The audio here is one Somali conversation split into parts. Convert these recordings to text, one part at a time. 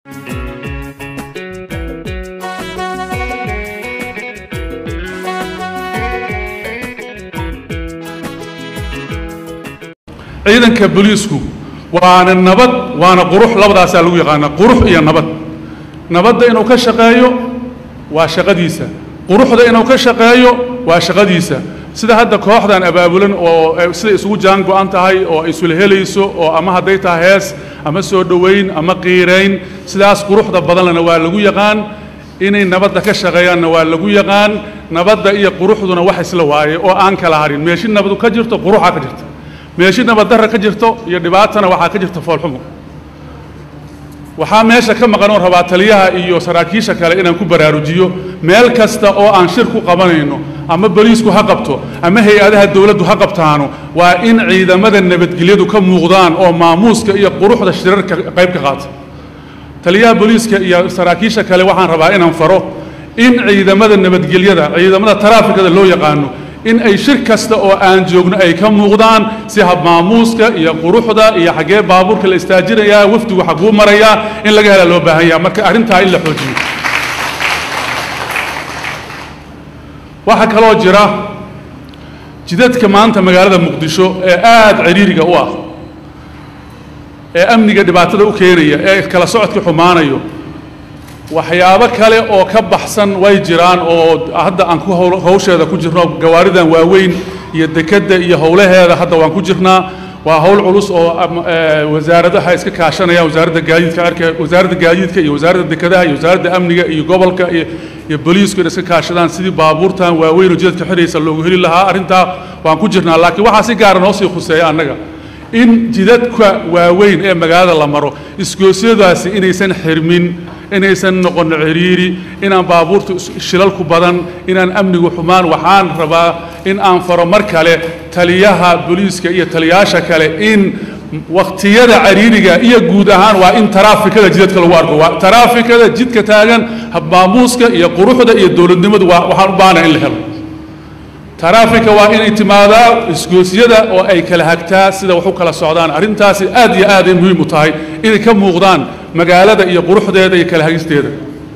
ciidanka booliisku waana nabad waana qurux labadaasaa lagu yaqaanaa qurux iyo nabad nabadda inuu ka shaqeeyo waa shaqadiisa quruxda inuu ka shaqeeyo waa shaqadiisa sida hadda kooxdan abaabulan oo eh, sida isugu jaan go-an tahay oo ay isula helayso oo ama hadday tahay hees ama soo dhoweyn ama qiirayn sidaas quruxda badanlena waa lagu yaqaan inay nabadda ka shaqeeyaanna waa lagu yaqaan nabadda iyo quruxduna wax isla waaye oo aan kala harin meeshi nabadu ka jirto quruxaa ka jirta meeshi nabaddarra ka jirto iyo dhibaatana waxaa ka jirta foolxumo waxaa meesha ka maqan oo rabaa taliyaha iyo saraakiisha kale inaan ku baraarujiyo meel kasta oo aan shir ku qabanayno ama boliisku ha qabto ama hay-adaha dowladdu ha qabtaano waa in ciidamada nabadgelyadu ka muuqdaan oo maamuuska iyo quruxda shirarka qayb ka qaata taliyaha booliiska iyo saraakiisha kale waxaan rabaa inaan faro in ciidamada nabadgelyada ciidamada taraafikada loo yaqaano in ay shir kasta oo aan joogno ay ka muuqdaan si habmaamuuska iyo quruxda iyo xaggee baabuurka la istaajinayaa wafdigu xaguu marayaa in laga hela loo baahan yaha marka arrintaa in la xoojiyo waxaa kaloo jira jidadka maanta magaalada muqdisho ee aad ciriiriga u ah ee amniga dhibaatada u keenaya ee kala socodka xumaanayo waxyaabo kale oo ka baxsan way jiraan oo hadda aan ku hawl- hawsheeda ku jirno gawaaridan waaweyn iyo dekedda iyo howlaheeda hadda waan ku jirnaa waa hawl culus oo am- ee, wasaaradaha iska kaashanayaan wasaaradda gaadiidka cirka wasaaradda gaadiidka iyo wasaaradda dekedaha iyo wasaaradda amniga iyo gobolka iyo iyo booliisku inay iska kaashadaan sidii baabuurtan waaweyn oo jidadka xidhaysa loogu heli lahaa arrintaa waan ku jirnaa laakiin waxaa si gaara noo sii khuseeya annaga in jidadka waaweyn ee magaalada la maro isgoosyadaasi inaysan xirmin inaysan noqon ciriiri inaan baabuurtu is- shilalku badan inaan amnigu xumaan waxaan rabaa in aan faro mar kale taliyaha booliiska iyo taliyaasha kale in waqtiyada cariiriga iyo guud ahaan waa in taraafikada jidadka lagu arko waa taraafikada jidka taagan habmaamuuska iyo quruxda iyo dowladnimadu waa waxaan u baahanahay in la helo taraafika waa inay timaadaa isgoosyada oo ay kala hagtaa sida wax u kala socdaan arrintaasi aad iyo aad ay muhiim u tahay inay ka muuqdaan magaalada iyo quruxdeeda iyo kala hagisteeda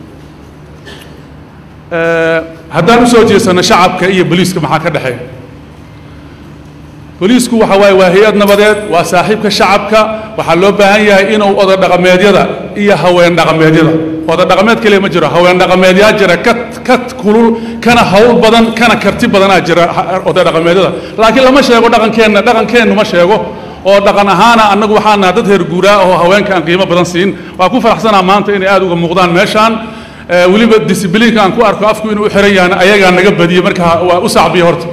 Eh, haddaan u soo jeesanno shacabka iyo boliiska maxaa ka dhexeeya boliisku waxa waaye waa hay-ad nabadeed waa saaxiibka shacabka waxaa loo baahan yahay inuu oda dhaqameedyada iyo haween dhaqameedyada oda dhaqameed kaliya ma jiro haween dhaqameedyaa jira ka ka kulul kana hawl badan kana karti badanaa jira ha- oda dhaqameedyada laakiin lama sheego dhaqankeenna dhaqankeennu ma sheego oo dhaqan ahaana annagu waxaan nahay dad reer guuraa oo haweenka aan qiimo badan siin waa ku faraxsanaa maanta inay aad uga muuqdaan meeshaan Eh, weliba disiblinka aan ku arko afku inuu u xiran yahan ayagaa naga badiyey marka waa u sacbiya horta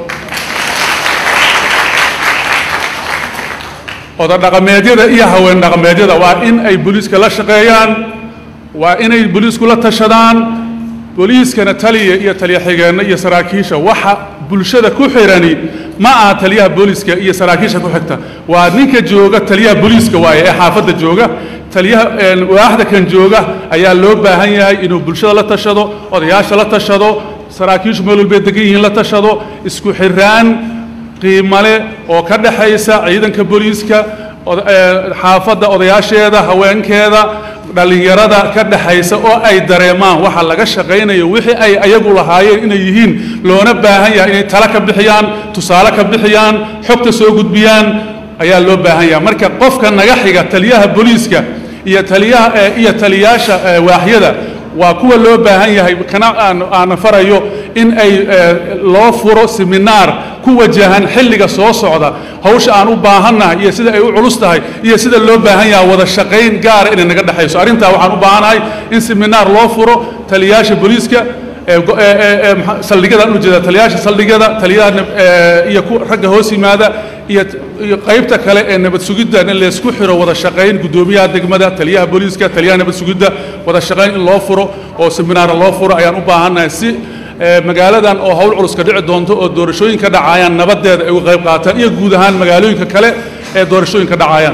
oda dhaqameedyada iyo haween dhaqameedyada waa in ay booliiska la shaqeeyaan waa inay booliisku la tashadaan booliiskana taliya iyo taliya xigeenna iyo saraakiisha waxa bulshada ku xirani ma aha taliyaha booliiska iyo saraakiisha ku xigta waa ninka jooga taliyaha booliiska waaye ee xaafadda jooga taliyaha een, waaxda kan jooga ayaa loo baahan yahay inuu bulshada la tashado odayaasha la tashado saraakiishu meel walbay degan yihiin la tashado isku xiraan qiimo leh oo ka dhaxaysa ciidanka booliiska oda- ee, xaafadda odayaasheeda haweenkeeda dhallinyarada ka dhaxaysa oo ay dareemaan waxa laga shaqaynayo wixii ay ayagu lahaayeen inay yihiin loona baahan yahay inay talo ka bixiyaan tusaale ka bixiyaan xogta soo gudbiyaan ayaa loo baahan yahay marka qofka naga xiga taliyaha booliiska iyo taliyaha ee, iyo taliyaasha ee, waaxyada waa kuwa loo baahan yahay kana aan aan farayo in ay eh, loo furo seminaar ku wajahan xilliga soo socda hawsha aan u baahannahay iyo sida ay u culus tahay iyo sida loo baahan yahay wada shaqayn gaara inay naga dhexayso arrintaa waxaan u baahanahay in seminaar loo furo taliyaasha booliiska ee go- ee- ee- ee maxa- saldhigyadaan u jeeda taliyaasha saldhigyada taliyaha nab- ee, iyo ku ragga hoos yimaada iyo iyo qaybta kale ee nabad sugidda in laysku xiro wada shaqayn guddoomiyaha degmada taliyaha booliiska taliyaha nabad sugidda wada shaqayn in loo furo oo seminaara loo furo ayaan u baahannahay si ee, magaaladan oo hawl culus ka dhici doonto oo doorashooyinka dhacayaan nabadeeda ay uga qayb qaataan iyo guud ahaan magaalooyinka kale ee doorashooyinka dhacayaan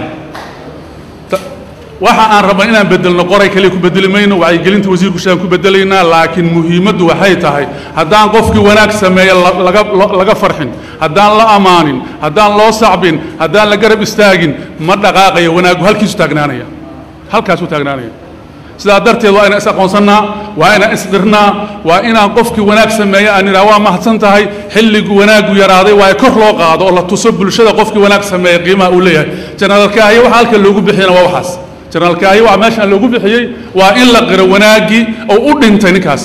waxa aan rabnaa inaan bedelno qoray kaliya ku bedeli mayno wacyigelinta wasiirku sheegan ku bedelaynaa laakiin muhiimaddu waxay tahay haddaan qofkii wanaag sameeya la- laga lo- laga farxin haddaan la ammaanin haddaan loo sacbin haddaan la garab istaagin ma dhaqaaqayo wanaaggu halkiisu taagnaanaya halkaasuu taagnaanaya sidaa darteed waa inaan is aqoonsannaa waa inaan isdirnaa waa inaan qofkii wanaag sameeya aan idhaha waa mahadsan tahay xilligu wanaaggu yaraaday waa kor loo qaado oo la tuso bulshada qofkii wanaag sameeya qiimaha uu leeyahay janaalkaahiye waxa halkan loogu bixiyana waa waxaas janaalkaahiye waxa meeshaan loogu bixiyey waa in la qiro wanaaggii oo u dhintay ninkaas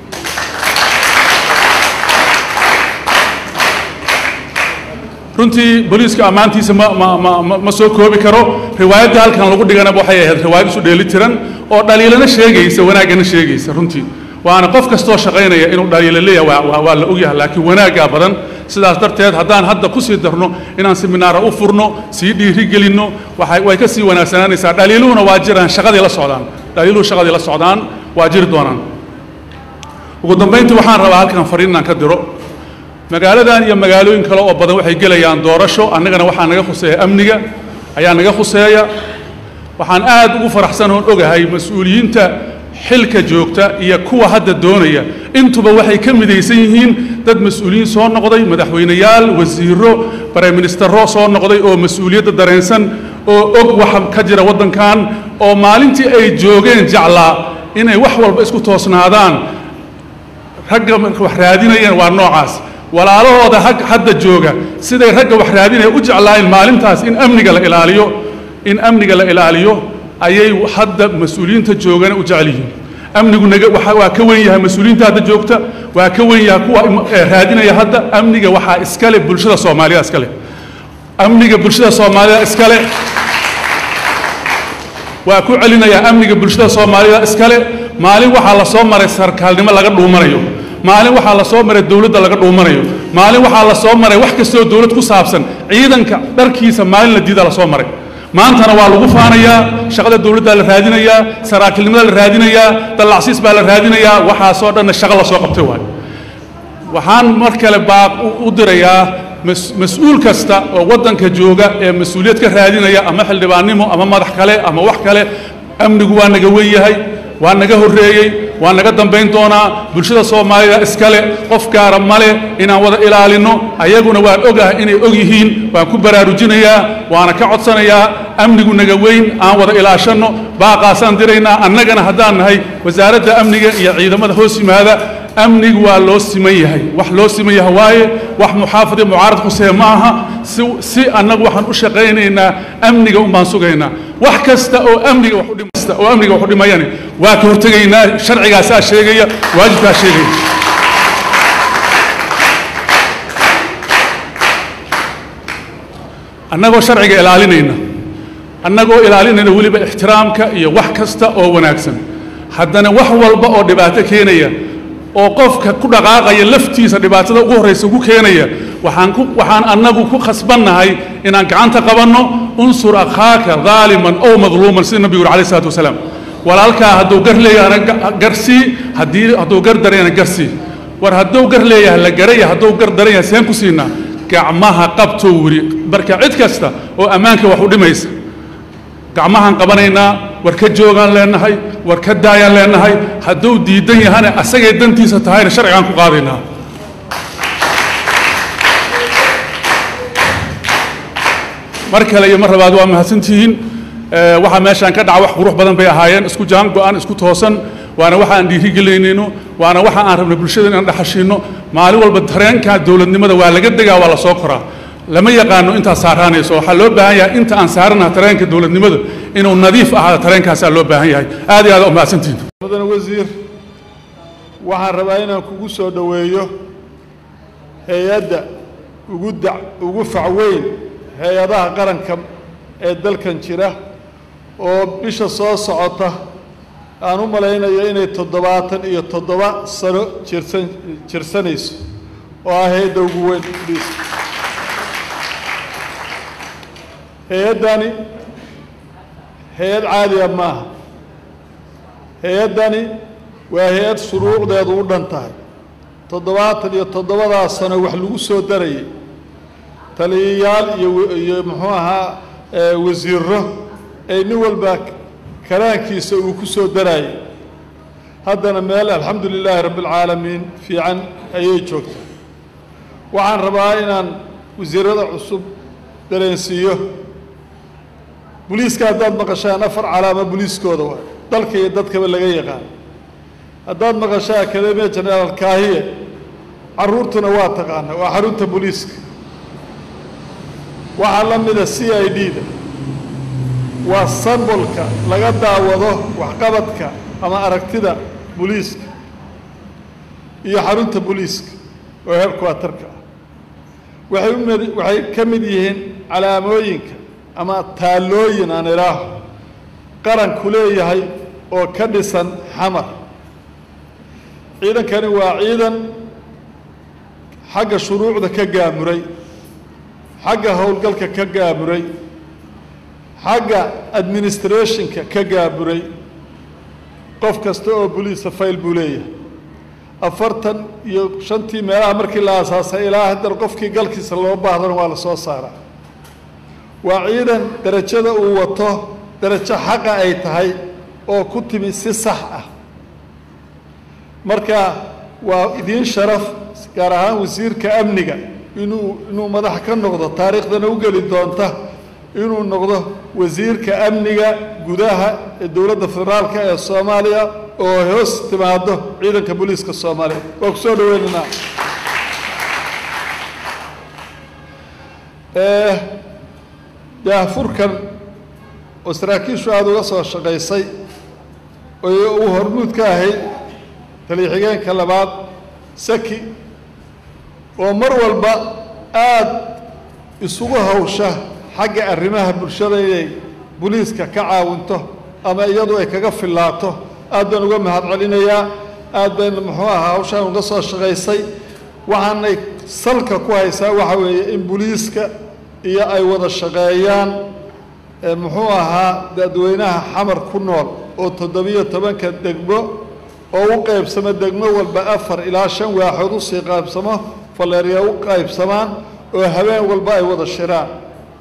runtii booliiska ammaantiisa ma ma ma ma ma soo koobi karo riwaayadda halkan lagu dhigana waxay ahayd riwaayad isu dheeli tiran oo dhaliilana sheegaysa wanaaggana sheegaysa runtii waana qof kastoo shaqaynaya inuu dhaliilo leeyahay waa waa waa la ogyahay laakiin wanaaggaa badan sidaas darteed haddaan hadda ku sii darno inaan seminaara u furno sii dhiirigelinno waxay way ka sii wanaagsanaanaysaa dhaliiluhuna waa jiraan shaqadii la socdaan dhaliiluhu shaqadii la socdaan waa jiri doonaan ugu dambayntii waxaan rabaa halkan fariin inaan ka diro magaaladan iyo magaalooyin kale oo badan waxay gelayaan doorasho annagana waxaa naga khuseeya amniga ayaa naga khuseeya waxaan aad ugu faraxsan oon ogahay mas-uuliyiinta xilka joogta iyo kuwa hadda doonaya intuba waxay ka midaysan yihiin dad mas-uuliyiin soo noqday madaxweyneyaal wasiiro bareministero soo noqday oo mas-uuliyadda dareensan oo og waxa ka jira waddankan oo maalintii ay joogeen jeclaa inay wax walba isku toosnaadaan ragga marka wax raadinayeen waa noocaas walaalahooda hag hadda jooga siday ragga wax raadinaya u jeclaayeen maalintaas in amniga la ilaaliyo in amniga la ilaaliyo ayay hadda mas-uuliyiinta joogana u jecel yihiin amnigu naga waxa waa ka wen yahay mas-uuliyiinta hadda joogta waa ka wen yahay kuwa eh, raadinaya hadda amniga waxaa iskale bulshada soomaalida iskale amniga bulshada soomaalida iskale waa ku celinayaa amniga bulshada soomaalida iskale maalin waxaa la soo maray sarkaalnimo laga dhuumanayo maalin waxaa la soo maray dowladda laga dhuumanayo maalin waxaa la soo maray wax kastoo dowlad ku saabsan ciidanka dharkiisa maalin la diida la soo maray maantana waa lagu faanayaa shaqada dowladdaa la raadinayaa saraakiilnimada la raadinayaa dallacsiis baa la raadinayaa waxaasoo dhanna shaqo la soo qabtay waayo waxaan mar kale baaq u- u dirayaa mas- mas-uul kasta oo waddanka jooga ee mas-uuliyad ka raadinaya ama xildhibaannimo ama madax kale ama wax kale amnigu waa naga wen yahay waa naga horreeyey waa naga dambayn doonaa bulshada soomaalida iskale qof gaara male inaan wada ilaalinno ayaguna waan ogahay inay og yihiin waan ku baraarujinayaa waana ka codsanayaa amnigu naga weyn aan wada ilaashanno baaqaasaan diraynaa annagana haddaan nahay wasaaradda amniga iyo ciidamada hoos yimaada amnigu waa loo siman yahay wax loo siman yahay waaye wax muxaafid iyo mucaarad khusee ma aha si, si annagu waxaan u shaqaynaynaa amniga un baan sugaynaa wax kasta oo amniga wax u dhim- kasta oo amniga wax u dhimayani waa ka hortegaynaa sharcigaasaa sheegaya waajibkaa sheegaya annagoo sharciga ilaalinayna annagoo ilaalinayna weliba ixtiraamka iyo wax kasta oo wanaagsan haddana wax walba oo dhibaato keenaya oo qofka ku dhaqaaqaya laftiisa dhibaatada ugu horraysa ugu keenaya waxaan ku waxaan annagu ku khasbannahay inaan gacanta qabanno unsur akhaaka daaliman ow madluuman sida nabigu yuri alayh salaatu wasalaam walaalkaa hadduu gar leeyahana ga- garsii haddii hadduu gar darayana garsii war hadduu gar leeyahay la garaya hadduu gar daran yahay seen ku siinaa gacmaha qabtou wiri marka cid kasta oo ammaanka wax u dhimaysa gacmahaan qabanaynaa war ka joogaan leenahay war ka daayaan leenahay hadduu diidan yahana asagay dantiisa tahayna sharcigaan ku qaadaynaa mar kale iyo mar labaad waa mahadsantihiin Eh, waxaa meeshaan ka dhaca wax qurux badan bay ahaayeen isku jaan go-an isku toosan waana waxa aan dhiirigelinayno waana waxa aan rabno bulshada inaan dhaxashiino maalin walba tareenka dowladnimada waa laga degaa waa la soo koraa lama yaqaano intaa saaraanayso waxaa loo baahan yahay inta aan saaranaha tareenka dowladnimada inuu nadiif ahaado tareenkaasaa loo baahan yahay aad iyo aad u mahadsantihiin mudane wasiir waxaan rabaa inaan kugu soo dhoweeyo hay-adda ugu da ugu facweyn hay-adaha qaranka ee dalkan jira oo bisha soo socota aan u malaynayo inay toddobaatan iyo toddoba sano jirsan jirsanayso oo ah hay-adda ugu weyn bis hay-addani hay-ad caadiya maaha hay-addani waa hay-ad shuruucdeedu u dhan tahay toddobaatan iyo toddobadaa sano wax lagu soo darayay taliyayaal iyo iyo muxuu ahaa ee wasiiro ay nin walba karaankiisa uu ku soo darayay haddana meel alxamdu lilaahi rabbi alcaalamiin fiican ayay joogtaa waxaan rabaa inaan wasiirada cusub dareensiiyo boliiska haddaad maqashaan afar calaamo boliiskooda waa dalka iyo dadkaba laga yaqaan haddaad maqasho academia general kaahiye carruurtuna waa taqaana waa xarunta booliiska waxaa la mida c i d da waa sambolka laga daawado waxqabadka ama aragtida booliiska iyo xarunta booliiska oo heerkuwatarka ah waxay umid waxay ka mid yihiin calaamooyinka ama taallooyin aan idhaaho qaranku leeyahay oo ka dhisan xamar ciidankani waa ciidan xagga shuruucda ka gaamuray xagga howlgalka ka gaamuray xagga administrationka ka gaamuray qof kasta oo boliisa fayl buu leeyahay afartan iyo shantii meelaha markii la aasaasay ilaa haddana qofkii galkiisa loo baahdana waa la soo saaraa waa ciidan derajada uu wato derajo xaqa ay tahay oo ku timi si sax ah marka waa idiin sharaf gaar ahaan wasiirka amniga inuu inuu madax ka noqdo taariikhdana u geli doonta inuu noqdo wasiirka amniga gudaha ee dowladda federaalka ee soomaaliya oo hoos timaado ciidanka booliiska soomaaliya waa ku soo dhaweynaynaa daahfurkan oo saraakiishu aada uga soo shaqaysay oo uu hormuud ka ahayd taliya-xigeenka labaad saki oo mar walba aada isugu hawsha xagga arrimaha bulshada inay boliiska ka caawinto ama iyadu ay kaga fillaato aad baan uga mahad celinayaa aad bayna muxuu ahaa hawshaan uga soo shaqaysay waxaanay salka ku haysaa waxa weeye in boliiska iyo ay wada shaqeeyaan muxuu ahaa dadweynaha xamar ku nool oo toddobiyo tobanka degmo oo u qaybsamo degmo walba afar ilaa shan waaxood usii qaybsamo faleerya u qaybsamaan oo habeen walba ay wada shiraan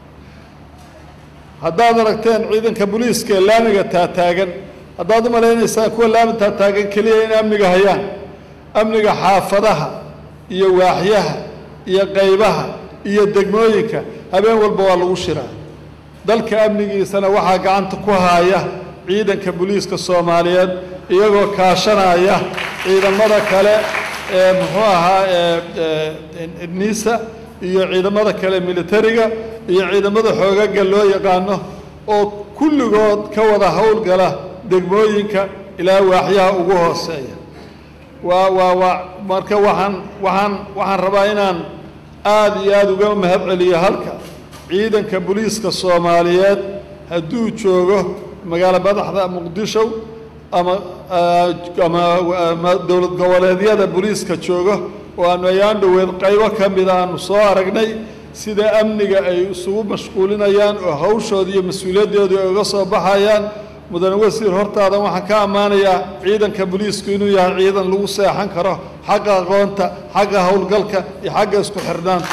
haddaad aragteen ciidanka boliiska ee laamiga taataagan haddaad u malaynaysaan kuwa laami taataagan keliya in amniga hayaan amniga xaafadaha iyo waaxyaha iyo qaybaha iyo degmooyinka habeen walba waa lagu shiraa dalka amnigiisana waxaa gacanta ku haaya ciidanka boliiska soomaaliyeed iyagoo kaashanaya ciidamada kale ee muxuu ahaa nisa iyo ciidamada kale militariga iyo ciidamada xoogaga loo yaqaano oo kulligood ka wada howlgala degmooyinka ilaa waaxyaha ugu hooseeya waa waa waa marka waxaan waxaan waxaan rabaa inaan aada iyo aada uga mahad celiyo halka ciidanka boliiska soomaaliyeed hadduu joogo magaalo madaxda muqdisho ama ama dowlad goboleedyada boliiska joogo oo aanu ayaan dhoweed qaybo ka mida aanu soo aragnay sida amniga ay isugu mashquulinayaan oo hawshooda iyo mas-uuliyadooda ay uga soo baxayaan mudane wasiir hortaadan waxaan ka ammaanayaa ciidanka boliisku inuu yahay ciidan lagu seexan karo xagga aqoonta xagga howlgalka iyo xagga isku xirnaanta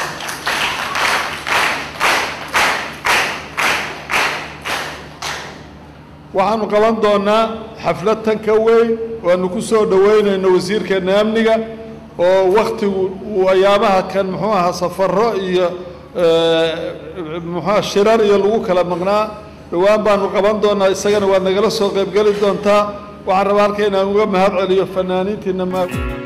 waxaanu qaban doonaa xaflad tan ka weyn waanu ku soo dhoweynayno wasiirkeena amniga oo waktigu uu ayaamaha kan muxuu ahaa safaro iyo muxuuha shirar iyo lagu kala maqnaa dhowaan baanu qaban doonaa isagana waad nagala soo qaybgeli doontaa waxaan rabaa halka inaan uga mahad celiyo fanaaniintiina ma